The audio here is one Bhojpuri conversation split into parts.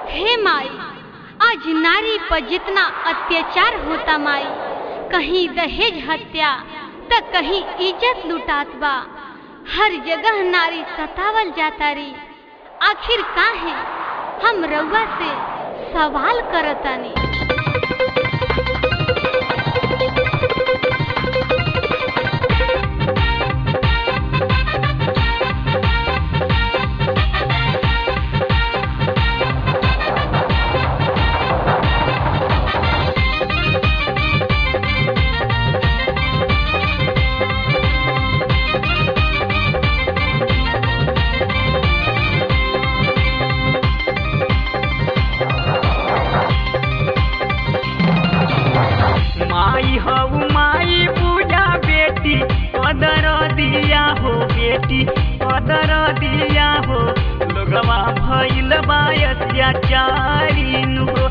हे माई आज नारी पर जितना अत्याचार होता माई कहीं दहेज हत्या त कहीं इज्जत लुटात बा हर जगह नारी सतावल जाता री आखिर काहे हम रउआ से सवाल करतानी माई हऊ माई पूजा बेटी कदर दिया हो बेटी कदर दिया हो लोगवा भइल बा अत्याचारी नु हो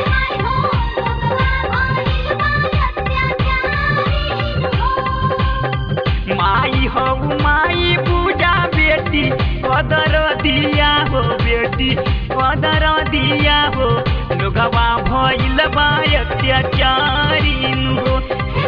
माई हऊ माई पूजा बेटी कदर दिया हो बेटी कदर दिया हो लोगवा भइल बा अत्याचारी नु हो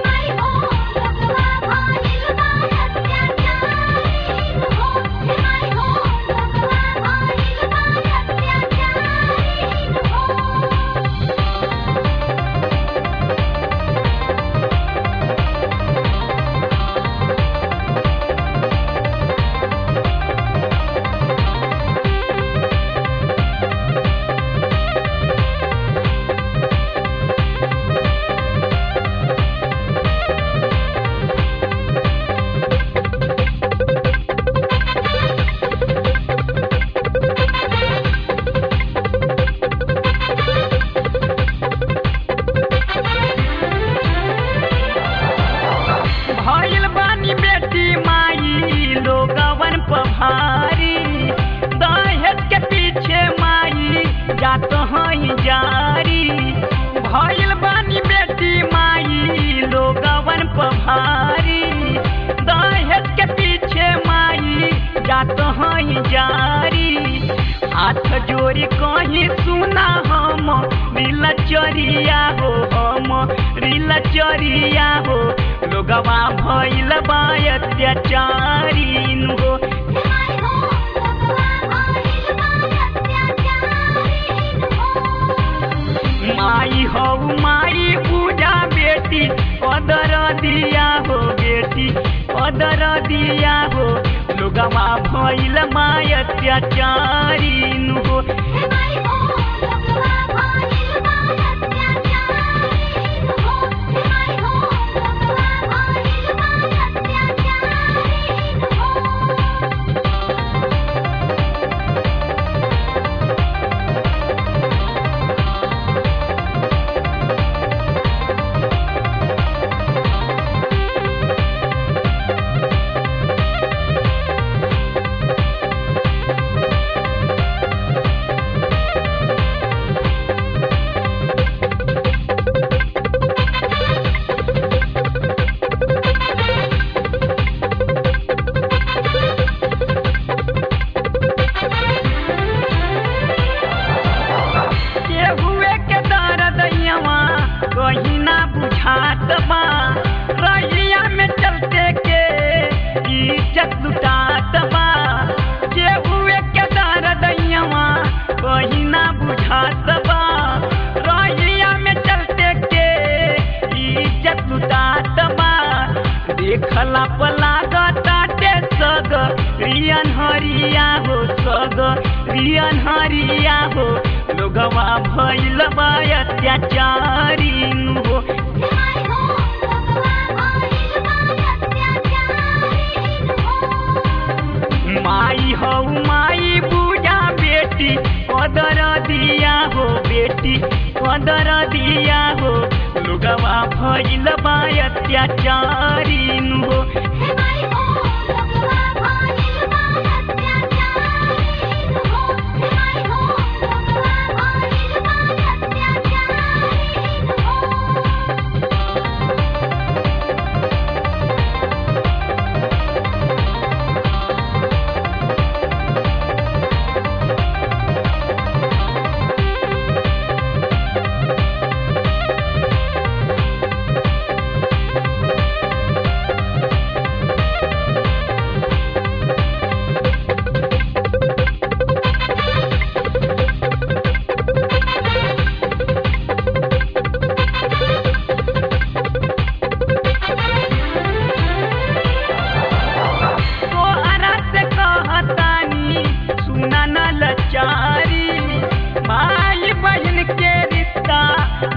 भइल बानी बेटी माई लोगवन पभारी दहेज के पीछे माई जात हई जारी भइल बानी बेटी माई लोगवन पभारी दहेज के पीछे माई जात हई जारी हाथ जोड़ी कहीं सुना हम रील चरिया हो हम रील चरिया हो लोगवा भइल बा अत्याचारी नु हो माई हऊ माई पूजा बेटी कदर दिया हो बेटी कदर दिया हो लोगवा भइल बा अत्याचारी नु हो केहुए के दर्द यवा कहीं ना बुझात बा रैया में चलते के इज्जत लुटात बा केहुए के दर्द यवा कहीं ना बुझात बा रैया में चलते के इज्जत लुटात बा देखला पलागताटे सग रियन हरिया हो सग रियन हरिया हो लोगवा भइल बा अत्याचारी नु हो माई हऊ माई पूजा बेटी कदर दिया हो बेटी कदर दिया हो लोगवा भइल बा अत्याचारी नु हो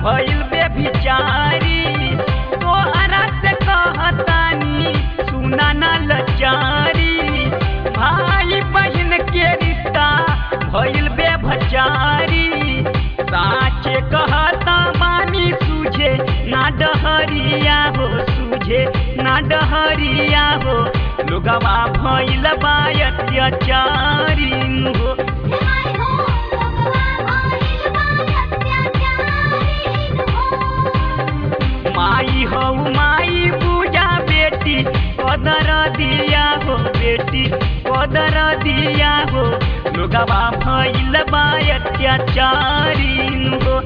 भइल बेभिचारी तोहरा से कहतानी सुना ना लचारी भाई बहन के रिश्ता भइल बेभचारी साचे कहता मानी सूझे ना डहरिया हो सूझे ना डहरिया हो लोगवा भइल बा अत्याचारी हो माई हो माई पूजा बेटी कदर दिया हो बेटी कदर दिया हो लोगवा भइल बा अत्याचारी हो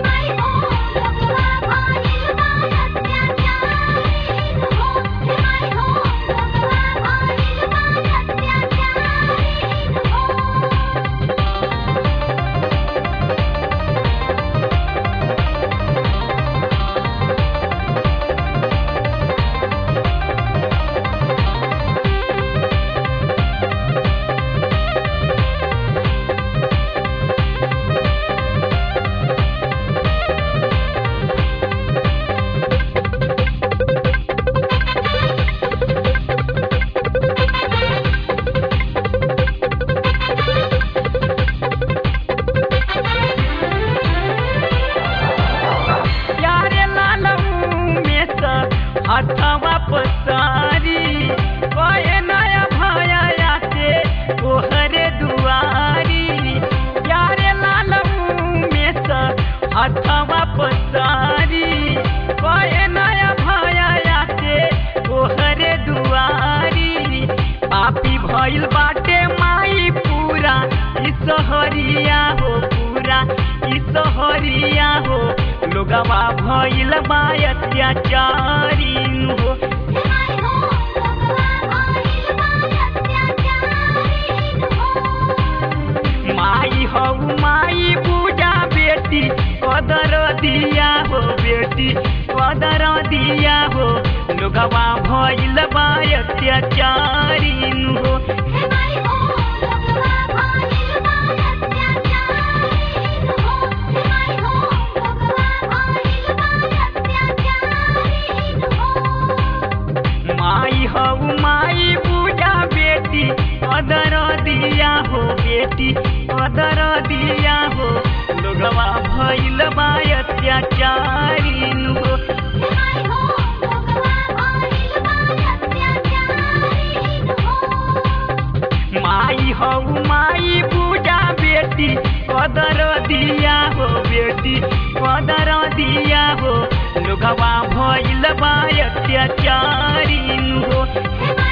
प्यारे लालऊ में स हथवा पसारी कहे नया भया आते ओहरे दुआरी प्यारे लालऊ में स हथवा पसारी कहे नया भया आते ओहरे दुआरी पापी भइल बाटे माई पूरा ई सहरिया हो पूरा ई सहरिया हो लोगवा भइल बा अत्याचारी हो माई हो माई पूजा बेटी कदर दिया हो बेटी कदर दिया हो लोगवा भइल बा अत्याचारी हो माई हो माई पूजा बेटी कदर दिया हो बेटी कदर दिया हो लोगवा भइल बा अत्याचारी हो माई हो माई पूजा बेटी कदर दिया हो बेटी कदर दिया हो लोगवा भइल बा अत्याचारी हो Hey,